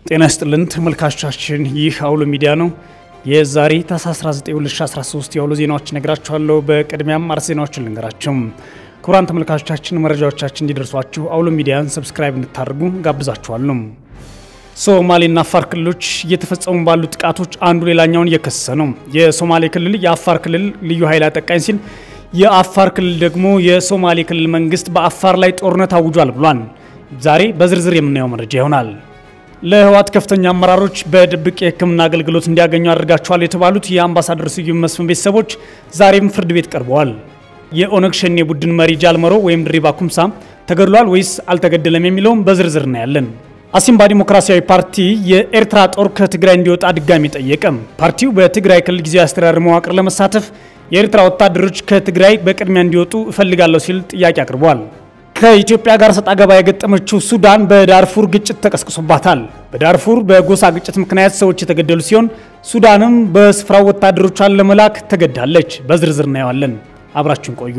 ጤና ይስጥልን ተመልካቾቻችን፣ ይህ አውሎ ሚዲያ ነው። የዛሬ ታኅሳስ 19 2013 የአውሎ ዜናዎች ነግራችኋለሁ። በቅድሚያም አርዕስተ ዜናዎችን ልንገራቸው። ክቡራን ተመልካቾቻችን መረጃዎቻችን እንዲደርሷችሁ አውሎ ሚዲያን ሰብስክራይብ እንድታደርጉ ጋብዛችኋለሁ። ሶማሌና አፋር ክልሎች እየተፈጸሙ ባሉ ጥቃቶች አንዱ ሌላኛውን እየከሰሰ ነው። የሶማሌ ክልል የአፋር ክልል ልዩ ኃይል አጠቃኝ ሲል፣ የአፋር ክልል ደግሞ የሶማሌ ክልል መንግስት በአፋር ላይ ጦርነት አውጇል ብሏል። ዛሬ በዝርዝር የምናየው መረጃ ይሆናል። ለህወሓት ከፍተኛ አመራሮች በድብቅ የሕክምና አገልግሎት እንዲያገኙ አድርጋቸዋል የተባሉት የአምባሳደር ስዩም መስፍን ቤተሰቦች ዛሬም ፍርድ ቤት ቀርበዋል። የኦነግ ሸኔ ቡድን መሪ ጃልመሮ ወይም ድሪባ ኩምሳ ተገድሏል ወይስ አልተገደለም የሚለውም በዝርዝር እናያለን። አሲምባ ዲሞክራሲያዊ ፓርቲ የኤርትራ ጦር ከትግራይ እንዲወጣ ድጋሚ ጠየቀ። ፓርቲው በትግራይ ክልል ጊዜያዊ አስተዳደር መዋቅር ለመሳተፍ የኤርትራ ወታደሮች ከትግራይ በቅድሚያ እንዲወጡ እፈልጋለሁ ሲል ጥያቄ አቅርቧል። ከኢትዮጵያ ጋር ሰጣ ገባ የገጠመችው ሱዳን በዳርፉር ግጭት ተቀስቅሶባታል። በዳርፉር በጎሳ ግጭት ምክንያት ሰዎች የተገደሉ ሲሆን ሱዳንም በስፍራው ወታደሮቿን ለመላክ ተገዳለች። በዝርዝር እናየዋለን። አብራችን ቆዩ።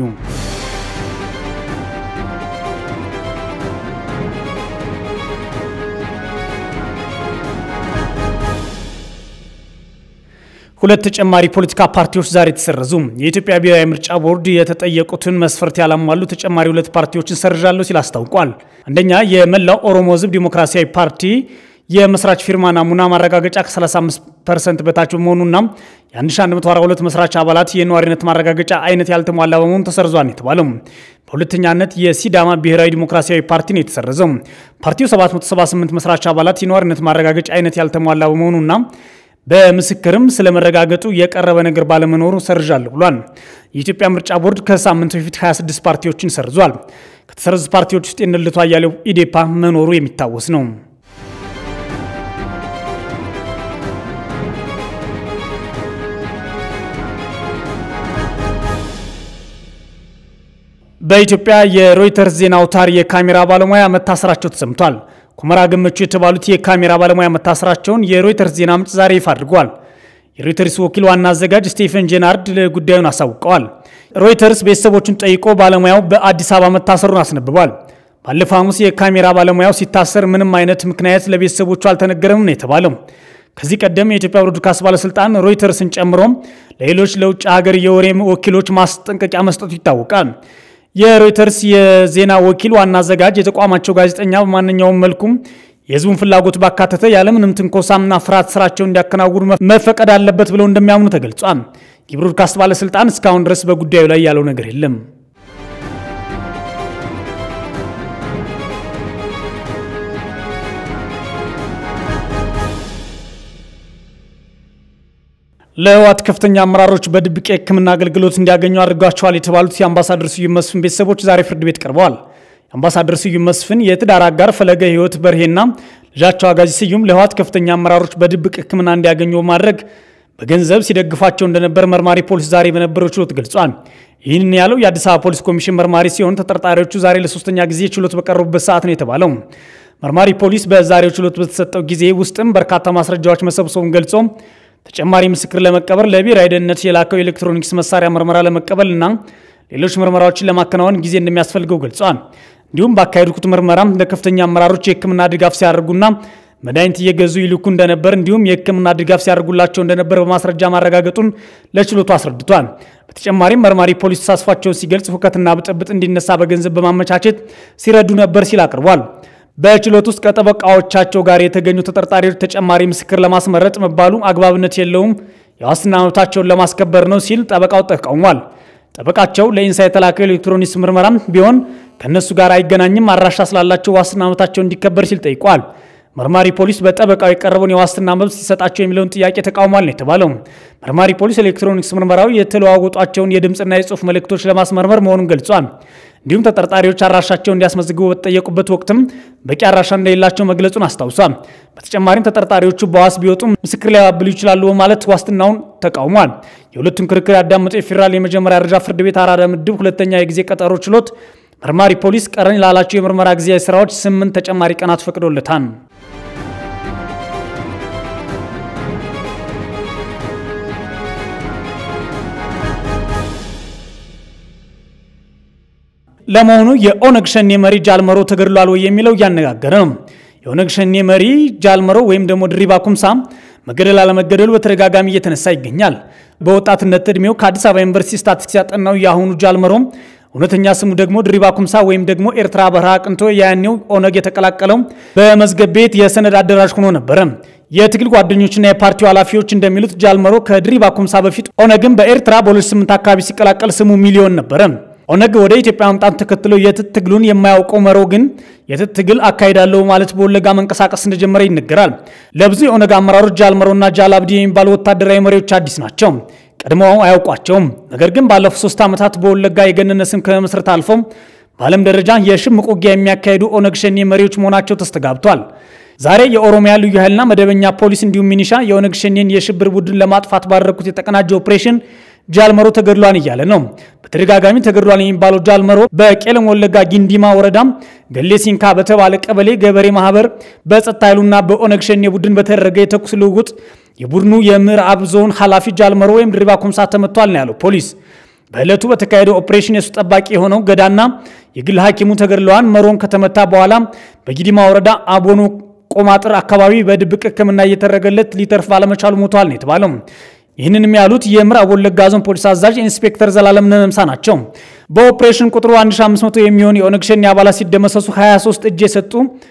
ሁለት ተጨማሪ ፖለቲካ ፓርቲዎች ዛሬ ተሰረዙ። የኢትዮጵያ ብሔራዊ ምርጫ ቦርድ የተጠየቁትን መስፈርት ያላሟሉ ተጨማሪ ሁለት ፓርቲዎችን ሰርዣለሁ ሲል አስታውቋል። አንደኛ የመላው ኦሮሞ ሕዝብ ዲሞክራሲያዊ ፓርቲ የመስራች ፊርማ ናሙና ማረጋገጫ ከ35 ፐርሰንት በታች በመሆኑና የ1142 መስራች አባላት የነዋሪነት ማረጋገጫ አይነት ያልተሟላ በመሆኑ ተሰርዟል የተባለው። በሁለተኛነት የሲዳማ ብሔራዊ ዲሞክራሲያዊ ፓርቲ ነው የተሰረዘው። ፓርቲው 778 መስራች አባላት የነዋሪነት ማረጋገጫ አይነት ያልተሟላ በመሆኑና በምስክርም ስለመረጋገጡ የቀረበ ነገር ባለመኖሩ ሰርዣለሁ ብሏል። የኢትዮጵያ ምርጫ ቦርድ ከሳምንት በፊት 26 ፓርቲዎችን ሰርዟል። ከተሰረዙ ፓርቲዎች ውስጥ የነ ልደቱ አያሌው ኢዴፓ መኖሩ የሚታወስ ነው። በኢትዮጵያ የሮይተርስ ዜና አውታር የካሜራ ባለሙያ መታሰራቸው ተሰምቷል። ኩመራ ገመቹ የተባሉት የካሜራ ባለሙያ መታሰራቸውን የሮይተርስ ዜና ምንጭ ዛሬ ይፋ አድርገዋል። የሮይተርስ ወኪል ዋና አዘጋጅ ስቴፈን ጄናርድ ጉዳዩን አሳውቀዋል። ሮይተርስ ቤተሰቦቹን ጠይቆ ባለሙያው በአዲስ አበባ መታሰሩን አስነብቧል። ባለፈው ሐሙስ የካሜራ ባለሙያው ሲታሰር ምንም አይነት ምክንያት ለቤተሰቦቹ አልተነገረም ነው የተባለው። ከዚህ ቀደም የኢትዮጵያ ብሮድካስት ባለስልጣን ሮይተርስን ጨምሮ ለሌሎች ለውጭ ሀገር የወሬ ወኪሎች ማስጠንቀቂያ መስጠቱ ይታወቃል። የሮይተርስ የዜና ወኪል ዋና አዘጋጅ የተቋማቸው ጋዜጠኛ በማንኛውም መልኩም የሕዝቡን ፍላጎት ባካተተ ያለምንም ትንኮሳና ፍርሃት ስራቸውን እንዲያከናውኑ መፈቀድ አለበት ብለው እንደሚያምኑ ተገልጿል። የብሮድካስት ባለስልጣን እስካሁን ድረስ በጉዳዩ ላይ ያለው ነገር የለም። ለህወሓት ከፍተኛ አመራሮች በድብቅ የሕክምና አገልግሎት እንዲያገኙ አድርጓቸዋል የተባሉት የአምባሳደር ስዩም መስፍን ቤተሰቦች ዛሬ ፍርድ ቤት ቀርበዋል። የአምባሳደር ስዩም መስፍን የትዳር አጋር ፈለገ ህይወት በርሄና ልጃቸው አጋዚ ስዩም ለህወሓት ከፍተኛ አመራሮች በድብቅ ሕክምና እንዲያገኙ በማድረግ በገንዘብ ሲደግፋቸው እንደነበር መርማሪ ፖሊስ ዛሬ በነበረው ችሎት ገልጿል። ይህን ያለው የአዲስ አበባ ፖሊስ ኮሚሽን መርማሪ ሲሆን ተጠርጣሪዎቹ ዛሬ ለሶስተኛ ጊዜ ችሎት በቀረቡበት ሰዓት ነው የተባለው። መርማሪ ፖሊስ በዛሬው ችሎት በተሰጠው ጊዜ ውስጥም በርካታ ማስረጃዎች መሰብሰቡን ገልጾ ተጨማሪ ምስክር ለመቀበል ለብሔራዊ ደህንነት የላከው የኤሌክትሮኒክስ መሳሪያ ምርመራ ለመቀበል እና ሌሎች ምርመራዎችን ለማከናወን ጊዜ እንደሚያስፈልገው ገልጿል። እንዲሁም ባካሄዱት ምርመራ ለከፍተኛ አመራሮች የህክምና ድጋፍ ሲያደርጉና መድኃኒት እየገዙ ይልኩ እንደነበር እንዲሁም የህክምና ድጋፍ ሲያደርጉላቸው እንደነበር በማስረጃ ማረጋገጡን ለችሎቱ አስረድቷል። በተጨማሪም መርማሪ ፖሊስ ተሳትፏቸውን ሲገልጽ ሁከትና ብጥብጥ እንዲነሳ በገንዘብ በማመቻቸት ሲረዱ ነበር ሲል አቅርቧል። በችሎት ውስጥ ከጠበቃዎቻቸው ጋር የተገኙ ተጠርጣሪዎች ተጨማሪ ምስክር ለማስመረጥ መባሉ አግባብነት የለውም፣ የዋስትና መብታቸውን ለማስከበር ነው ሲል ጠበቃው ተቃውሟል። ጠበቃቸው ለኢንሳ የተላከው ኤሌክትሮኒክስ ምርመራም ቢሆን ከእነሱ ጋር አይገናኝም፣ አድራሻ ስላላቸው ዋስትና መብታቸው እንዲከበር ሲል ጠይቋል። መርማሪ ፖሊስ በጠበቃው የቀረበውን የዋስትና መብት ሲሰጣቸው የሚለውን ጥያቄ ተቃውሟል ነው የተባለው። መርማሪ ፖሊስ ኤሌክትሮኒክስ ምርመራዊ የተለዋወጧቸውን የድምፅና የጽሁፍ መልእክቶች ለማስመርመር መሆኑን ገልጿል። እንዲሁም ተጠርጣሪዎች አድራሻቸው እንዲያስመዘግቡ በተጠየቁበት ወቅትም በቂ አድራሻ እንደሌላቸው መግለጹን አስታውሷል። በተጨማሪም ተጠርጣሪዎቹ በዋስ ቢወጡ ምስክር ሊያባብሉ ይችላሉ በማለት ዋስትናውን ተቃውሟል። የሁለቱን ክርክር ያዳመጠው የፌዴራል የመጀመሪያ ደረጃ ፍርድ ቤት አራዳ ምድብ ሁለተኛ የጊዜ ቀጠሮ ችሎት መርማሪ ፖሊስ ቀረኝ ላላቸው የምርመራ ጊዜያዊ ስራዎች ስምንት ተጨማሪ ቀናት ፈቅዶለታል። ለመሆኑ የኦነግ ሸኔ መሪ ጃልመሮ ተገድሏል ወይ የሚለው እያነጋገረ ነው። የኦነግ ሸኔ መሪ ጃልመሮ ወይም ደግሞ ድሪባ ኩምሳ መገደል አለመገደሉ በተደጋጋሚ እየተነሳ ይገኛል። በወጣትነት ዕድሜው ከአዲስ አበባ ዩኒቨርሲቲ ስታቲስቲክስ ያጠናው የአሁኑ ጃልመሮ እውነተኛ ስሙ ደግሞ ድሪባ ኩምሳ ወይም ደግሞ ኤርትራ በረሃ አቅንቶ ያኔው ኦነግ የተቀላቀለው በመዝገብ ቤት የሰነድ አደራጅ ሆኖ ነበረ። የትግል ጓደኞችና የፓርቲው ኃላፊዎች እንደሚሉት ጃልመሮ ከድሪባ ኩምሳ በፊት ኦነግን በኤርትራ በ2008 አካባቢ ሲቀላቀል ስሙ ሚሊዮን ነበረ። ኦነግ ወደ ኢትዮጵያ መምጣት ተከትሎ የትጥቅ ትግሉን የማያውቀው መሮ ግን የትጥቅ ትግል አካሄዳለሁ ማለት በወለጋ መንቀሳቀስ እንደጀመረ ይነገራል። ለብዙ የኦነግ አመራሮች ጃልመሮና ጃልአብዲ የሚባሉ ወታደራዊ መሪዎች አዲስ ናቸው። ቀድሞው አያውቋቸውም። ነገር ግን ባለፉት ሶስት ዓመታት በወለጋ የገነነ ስም ከመስረት አልፈው በዓለም ደረጃ የሽምቅ ውጊያ የሚያካሄዱ ኦነግ ሸኔ መሪዎች መሆናቸው ተስተጋብቷል። ዛሬ የኦሮሚያ ልዩ ኃይልና መደበኛ ፖሊስ እንዲሁም ሚኒሻ የኦነግ ሸኔን የሽብር ቡድን ለማጥፋት ባደረጉት የተቀናጀ ኦፕሬሽን ጃልመሮ ተገድሏን እያለ ነው። በተደጋጋሚ ተገድሏን የሚባለው ጃልመሮ በቄለም ወለጋ ጊንዲማ ወረዳ ገሌ ሲንካ በተባለ ቀበሌ ገበሬ ማህበር በጸጥታ ኃይሉና በኦነግ ሸኔ ቡድን በተደረገ የተኩስ ልውውጥ የቡድኑ የምዕራብ ዞን ኃላፊ ጃልመሮ ወይም ድሪባ ኩምሳ ተመቷል ነው ያለው ፖሊስ። በዕለቱ በተካሄደው ኦፕሬሽን የሱ ጠባቂ የሆነው ገዳና የግል ሐኪሙ ተገድለዋን። መሮን ከተመታ በኋላ በጊዲማ ወረዳ አቦኖ ቆማጥር አካባቢ በድብቅ ሕክምና እየተደረገለት ሊተርፍ ባለመቻሉ ሞቷል ነው የተባለው። ይህንንም ያሉት የምዕራብ ወለጋ ዞን ፖሊስ አዛዥ ኢንስፔክተር ዘላለም ነመምሳ ናቸው። በኦፕሬሽን ቁጥሩ 1500 የሚሆን የኦነግ ሸኔ አባላት ሲደመሰሱ 23 እጅ የሰጡ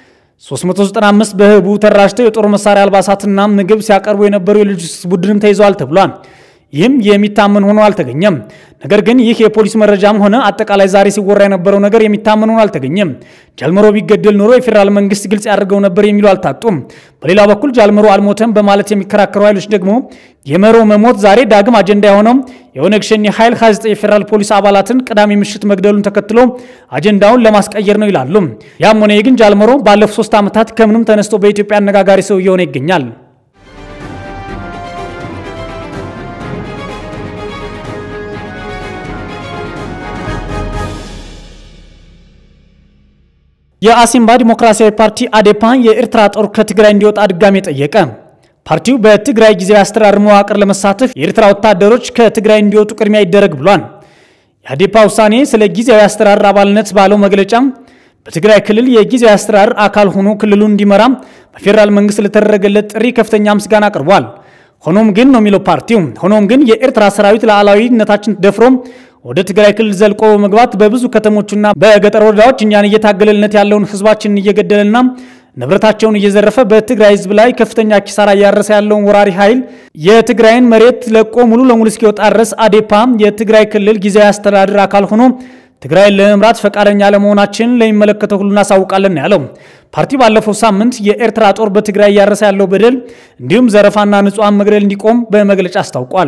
395 በህቡ ተራጅተው የጦር መሳሪያ አልባሳትና ምግብ ሲያቀርቡ የነበሩ የሎጂስቲክስ ቡድንም ተይዘዋል ተብሏል። ይህም የሚታመን ሆኖ አልተገኘም። ነገር ግን ይህ የፖሊስ መረጃም ሆነ አጠቃላይ ዛሬ ሲወራ የነበረው ነገር የሚታመን ሆኖ አልተገኘም። ጃልመሮ ቢገደል ኖሮ የፌዴራል መንግስት ግልጽ ያደርገው ነበር የሚሉ አልታጡም። በሌላ በኩል ጃልመሮ አልሞተም በማለት የሚከራከሩ ኃይሎች ደግሞ የመሮ መሞት ዛሬ ዳግም አጀንዳ የሆነው የኦነግ ሸኔ ኃይል 29 የፌዴራል ፖሊስ አባላትን ቅዳሜ ምሽት መግደሉን ተከትሎ አጀንዳውን ለማስቀየር ነው ይላሉ። ያም ሆነ ግን ጃልመሮ ባለፉት ሶስት ዓመታት ከምንም ተነስቶ በኢትዮጵያ አነጋጋሪ ሰው እየሆነ ይገኛል። የአሲምባ ዲሞክራሲያዊ ፓርቲ አዴፓ የኤርትራ ጦር ከትግራይ እንዲወጣ ድጋሜ ጠየቀ። ፓርቲው በትግራይ ጊዜያዊ አስተዳደር መዋቅር ለመሳተፍ የኤርትራ ወታደሮች ከትግራይ እንዲወጡ ቅድሚያ ይደረግ ብሏል። የአዴፓ ውሳኔ ስለ ጊዜያዊ አስተዳደር አባልነት ባለው መግለጫ በትግራይ ክልል የጊዜያዊ አስተዳደር አካል ሆኖ ክልሉን እንዲመራ በፌዴራል መንግስት ለተደረገለት ጥሪ ከፍተኛ ምስጋና አቅርቧል። ሆኖም ግን ነው የሚለው ፓርቲው፣ ሆኖም ግን የኤርትራ ሰራዊት ሉዓላዊነታችን ደፍሮ ወደ ትግራይ ክልል ዘልቆ በመግባት በብዙ ከተሞችና በገጠር ወረዳዎች እኛን እየታገለልነት ያለውን ህዝባችንን እየገደለና ንብረታቸውን እየዘረፈ በትግራይ ህዝብ ላይ ከፍተኛ ኪሳራ እያረሰ ያለውን ወራሪ ኃይል የትግራይን መሬት ለቆ ሙሉ ለሙሉ እስኪወጣ ድረስ አዴፓ የትግራይ ክልል ጊዜያዊ አስተዳደር አካል ሆኖ ትግራይን ለመምራት ፈቃደኛ ለመሆናችን ለሚመለከተው ሁሉ እናሳውቃለን ያለው ፓርቲ ባለፈው ሳምንት የኤርትራ ጦር በትግራይ እያረሰ ያለው በደል እንዲሁም ዘረፋና ንጹሐን መግደል እንዲቆም በመግለጫ አስታውቋል።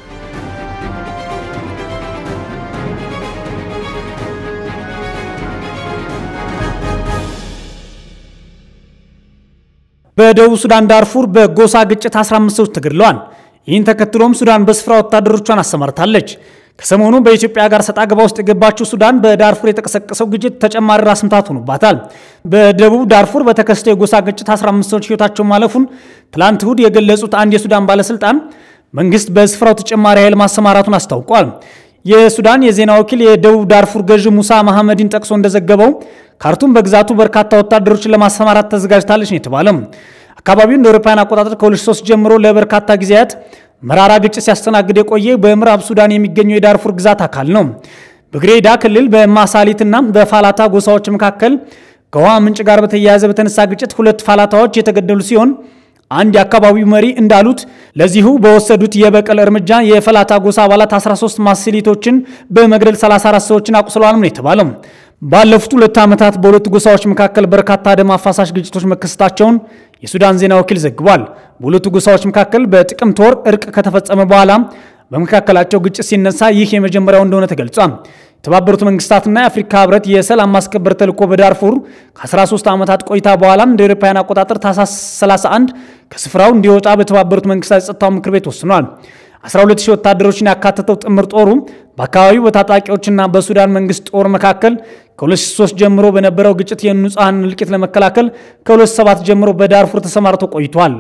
በደቡብ ሱዳን ዳርፉር በጎሳ ግጭት 15 ሰዎች ተገድለዋል። ይህን ተከትሎም ሱዳን በስፍራ ወታደሮቿን አሰማርታለች። ከሰሞኑ በኢትዮጵያ ጋር ሰጣ ገባ ውስጥ የገባችው ሱዳን በዳርፉር የተቀሰቀሰው ግጭት ተጨማሪ ራስ ምታት ሆኖባታል። በደቡብ ዳርፉር በተከሰተው የጎሳ ግጭት 15 ሰዎች ሕይወታቸው ማለፉን ትላንት እሁድ የገለጹት አንድ የሱዳን ባለስልጣን መንግስት በስፍራው ተጨማሪ ኃይል ማሰማራቱን አስታውቋል። የሱዳን የዜና ወኪል የደቡብ ዳርፉር ገዢ ሙሳ መሐመድን ጠቅሶ እንደዘገበው ካርቱም በግዛቱ በርካታ ወታደሮችን ለማሰማራት ተዘጋጅታለች ነው የተባለው። አካባቢው እንደ አውሮፓውያን አቆጣጠር ከ2003 ጀምሮ ለበርካታ ጊዜያት መራራ ግጭት ሲያስተናግድ የቆየ በምዕራብ ሱዳን የሚገኘው የዳርፉር ግዛት አካል ነው። በግሬዳ ክልል በማሳሊትና በፋላታ ጎሳዎች መካከል ከውሃ ምንጭ ጋር በተያያዘ በተነሳ ግጭት ሁለት ፋላታዎች የተገደሉ ሲሆን አንድ የአካባቢው መሪ እንዳሉት ለዚሁ በወሰዱት የበቀል እርምጃ የፈላታ ጎሳ አባላት 13 ማስሊቶችን በመግደል 34 ሰዎችን አቁስለዋል ነው የተባለው። ባለፉት ሁለት ዓመታት በሁለቱ ጎሳዎች መካከል በርካታ ደም አፋሳሽ ግጭቶች መከሰታቸውን የሱዳን ዜና ወኪል ዘግቧል። በሁለቱ ጎሳዎች መካከል በጥቅምት ወር እርቅ ከተፈጸመ በኋላ በመካከላቸው ግጭት ሲነሳ ይህ የመጀመሪያው እንደሆነ ተገልጿል። የተባበሩት መንግስታትና የአፍሪካ ህብረት የሰላም ማስከበር ተልዕኮ በዳርፉር ከ13 ዓመታት ቆይታ በኋላ እንደ አውሮፓውያን አቆጣጠር ታህሳስ 31 ከስፍራው እንዲወጣ በተባበሩት መንግስታት የጸጥታው ምክር ቤት ወስኗል። 12 ሺህ ወታደሮችን ያካተተው ጥምር ጦሩ በአካባቢው በታጣቂዎችና በሱዳን መንግስት ጦር መካከል ከ2003 ጀምሮ በነበረው ግጭት የንጹሐን እልቂት ለመከላከል ከ2007 ጀምሮ በዳርፉር ተሰማርቶ ቆይቷል።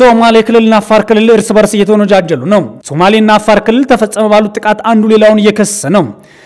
ሶማሌ ክልልና አፋር ክልል እርስ በርስ እየተወነጃጀሉ ነው። ሶማሌና አፋር ክልል ተፈጸመ ባሉት ጥቃት አንዱ ሌላውን እየከሰሰ ነው።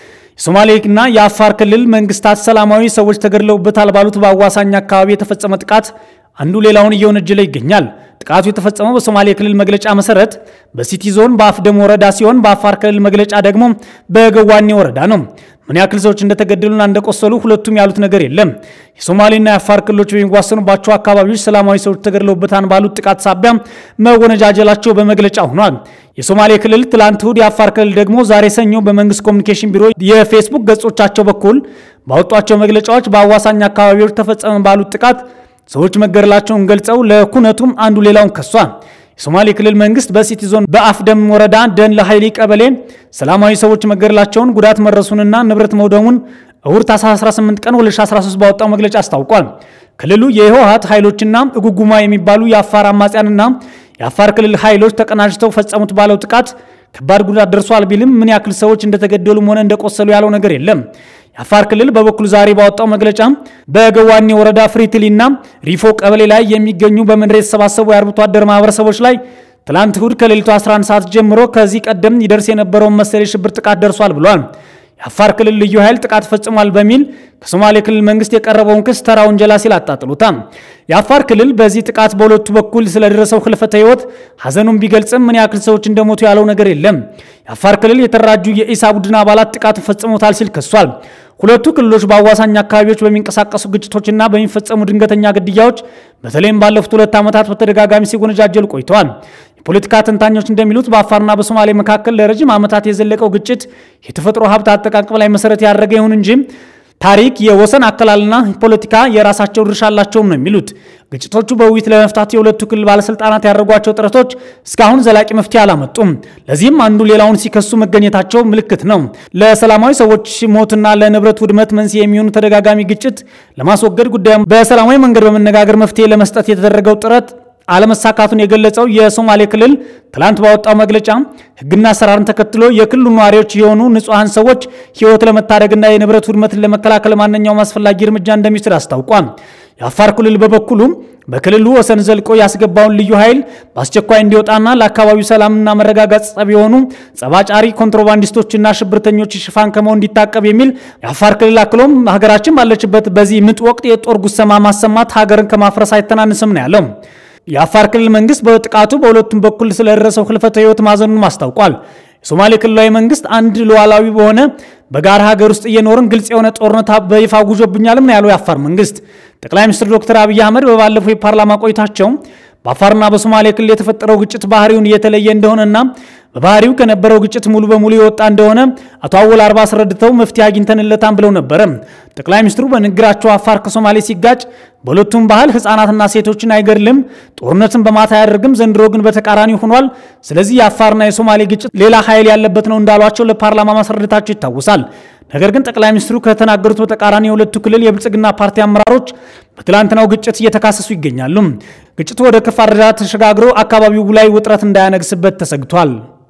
የሶማሌና የአፋር ክልል መንግስታት ሰላማዊ ሰዎች ተገድለውበታል ባሉት በአዋሳኝ አካባቢ የተፈጸመ ጥቃት አንዱ ሌላውን እየወነጀለ ይገኛል። ጥቃቱ የተፈጸመው በሶማሌ ክልል መግለጫ መሰረት በሲቲ ዞን በአፍደም ወረዳ ሲሆን በአፋር ክልል መግለጫ ደግሞ በገዋኔ ወረዳ ነው። ምን ያክል ሰዎች እንደተገደሉና እንደቆሰሉ ሁለቱም ያሉት ነገር የለም። የሶማሌና የአፋር ክልሎች በሚዋሰኑባቸው አካባቢዎች ሰላማዊ ሰዎች ተገድለውበታል ባሉት ጥቃት ሳቢያ መወነጃጀላቸው በመግለጫ ሆኗል። የሶማሌ ክልል ትላንት እሁድ፣ የአፋር ክልል ደግሞ ዛሬ ሰኞ በመንግስት ኮሚኒኬሽን ቢሮ የፌስቡክ ገጾቻቸው በኩል ባወጧቸው መግለጫዎች በአዋሳኝ አካባቢዎች ተፈጸመ ባሉት ጥቃት ሰዎች መገደላቸውን ገልጸው ለኩነቱም አንዱ ሌላውን ከሷል። የሶማሌ ክልል መንግስት በሲቲ ዞን በአፍደም ወረዳ ደን ለኃይሊ ቀበሌ ሰላማዊ ሰዎች መገደላቸውን ጉዳት መድረሱንና ንብረት መውደሙን እሁድ ታኅሳስ 18 ቀን 2013 ባወጣው መግለጫ አስታውቋል። ክልሉ የህወሓት ኃይሎችና እጉጉማ የሚባሉ የአፋር አማጽያንና የአፋር ክልል ኃይሎች ተቀናጅተው ፈጸሙት ባለው ጥቃት ከባድ ጉዳት ደርሷል ቢልም ምን ያክል ሰዎች እንደተገደሉም ሆነ እንደቆሰሉ ያለው ነገር የለም። የአፋር ክልል በበኩሉ ዛሬ ባወጣው መግለጫ በገዋኔ ወረዳ ፍሪትሊና ሪፎ ቀበሌ ላይ የሚገኙ በመንደር የተሰባሰቡ የአርብቶ አደር ማህበረሰቦች ላይ ትላንት እሁድ ከሌሊቱ 11 ሰዓት ጀምሮ ከዚህ ቀደም ይደርስ የነበረውን መሰል የሽብር ጥቃት ደርሷል ብሏል። የአፋር ክልል ልዩ ኃይል ጥቃት ፈጽሟል በሚል ከሶማሌ ክልል መንግስት የቀረበውን ክስ ተራ ወንጀላ ሲል አጣጥሉታል። የአፋር ክልል በዚህ ጥቃት በሁለቱ በኩል ስለደረሰው ህልፈተ ህይወት ሀዘኑን ቢገልጽም ምን ያክል ሰዎች እንደሞቱ ያለው ነገር የለም። የአፋር ክልል የተደራጁ የኢሳ ቡድን አባላት ጥቃቱ ፈጽሞታል ሲል ከሷል። ሁለቱ ክልሎች በአዋሳኝ አካባቢዎች በሚንቀሳቀሱ ግጭቶችና በሚፈጸሙ ድንገተኛ ግድያዎች በተለይም ባለፉት ሁለት ዓመታት በተደጋጋሚ ሲወነጃጀሉ ቆይተዋል። የፖለቲካ ተንታኞች እንደሚሉት በአፋርና በሶማሌ መካከል ለረጅም ዓመታት የዘለቀው ግጭት የተፈጥሮ ሀብት አጠቃቀም ላይ መሰረት ያደረገ ይሁን እንጂ ታሪክ፣ የወሰን አከላልና ፖለቲካ የራሳቸው ድርሻ አላቸውም ነው የሚሉት። ግጭቶቹ በውይይት ለመፍታት የሁለቱ ክልል ባለስልጣናት ያደረጓቸው ጥረቶች እስካሁን ዘላቂ መፍትሄ አላመጡም። ለዚህም አንዱ ሌላውን ሲከሱ መገኘታቸው ምልክት ነው። ለሰላማዊ ሰዎች ሞትና ለንብረት ውድመት መንስኤ የሚሆኑ ተደጋጋሚ ግጭት ለማስወገድ ጉዳዩን በሰላማዊ መንገድ በመነጋገር መፍትሄ ለመስጠት የተደረገው ጥረት አለመሳካቱን የገለጸው የሶማሌ ክልል ትላንት ባወጣው መግለጫ ሕግና አሰራርን ተከትሎ የክልሉ ነዋሪዎች የሆኑ ንጹሐን ሰዎች ሕይወት ለመታደግና የንብረት ውድመትን ለመከላከል ማንኛውም አስፈላጊ እርምጃ እንደሚወስድ አስታውቋል። የአፋር ክልል በበኩሉ በክልሉ ወሰን ዘልቆ ያስገባውን ልዩ ኃይል በአስቸኳይ እንዲወጣና ለአካባቢው ሰላምና መረጋጋት ጸብ የሆኑ ጸባጫሪ ኮንትሮባንዲስቶችና ሽብርተኞች ሽፋን ከመሆን እንዲታቀብ የሚል የአፋር ክልል አክሎም ሀገራችን ባለችበት በዚህ ምጥ ወቅት የጦር ጉሰማ ማሰማት ሀገርን ከማፍረስ አይተናንስም ነው ያለው። የአፋር ክልል መንግስት በጥቃቱ በሁለቱም በኩል ስለደረሰው ህልፈተ ህይወት ማዘኑን አስታውቋል። የሶማሌ ክልላዊ መንግስት አንድ ሉዓላዊ በሆነ በጋራ ሀገር ውስጥ እየኖርን ግልጽ የሆነ ጦርነት በይፋ ጉዞብኛልም ነው ያለው የአፋር መንግስት። ጠቅላይ ሚኒስትር ዶክተር አብይ አህመድ በባለፈው የፓርላማ ቆይታቸው በአፋርና በሶማሌ ክልል የተፈጠረው ግጭት ባህሪውን እየተለየ እንደሆነና በባህሪው ከነበረው ግጭት ሙሉ በሙሉ የወጣ እንደሆነ አቶ አወል አርባ አስረድተው መፍትሄ አግኝተንለታን ብለው ነበረ። ጠቅላይ ሚኒስትሩ በንግግራቸው አፋር ከሶማሌ ሲጋጭ በሁለቱም ባህል ህፃናትና ሴቶችን አይገድልም፣ ጦርነትን በማታ አያደርግም፣ ዘንድሮ ግን በተቃራኒ ሆኗል። ስለዚህ የአፋርና የሶማሌ ግጭት ሌላ ኃይል ያለበት ነው እንዳሏቸው ለፓርላማ ማስረዳታቸው ይታወሳል። ነገር ግን ጠቅላይ ሚኒስትሩ ከተናገሩት በተቃራኒ የሁለቱ ክልል የብልጽግና ፓርቲ አመራሮች በትላንትናው ግጭት እየተካሰሱ ይገኛሉ። ግጭቱ ወደ ከፋ ደረጃ ተሸጋግሮ አካባቢው ላይ ውጥረት እንዳያነግስበት ተሰግቷል።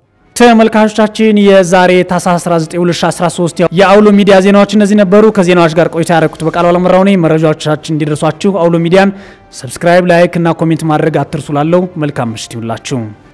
ተመልካቾቻችን የዛሬ ታኅሳስ 19 2013 የአውሎ ሚዲያ ዜናዎች እነዚህ ነበሩ። ከዜናዎች ጋር ቆይታ ያደረኩት በቃሉ አለመራው ነኝ። መረጃዎቻችን እንዲደርሷችሁ አውሎ ሚዲያን ሰብስክራይብ፣ ላይክ እና ኮሜንት ማድረግ አትርሱ። ላለው መልካም ምሽት ይሁንላችሁ።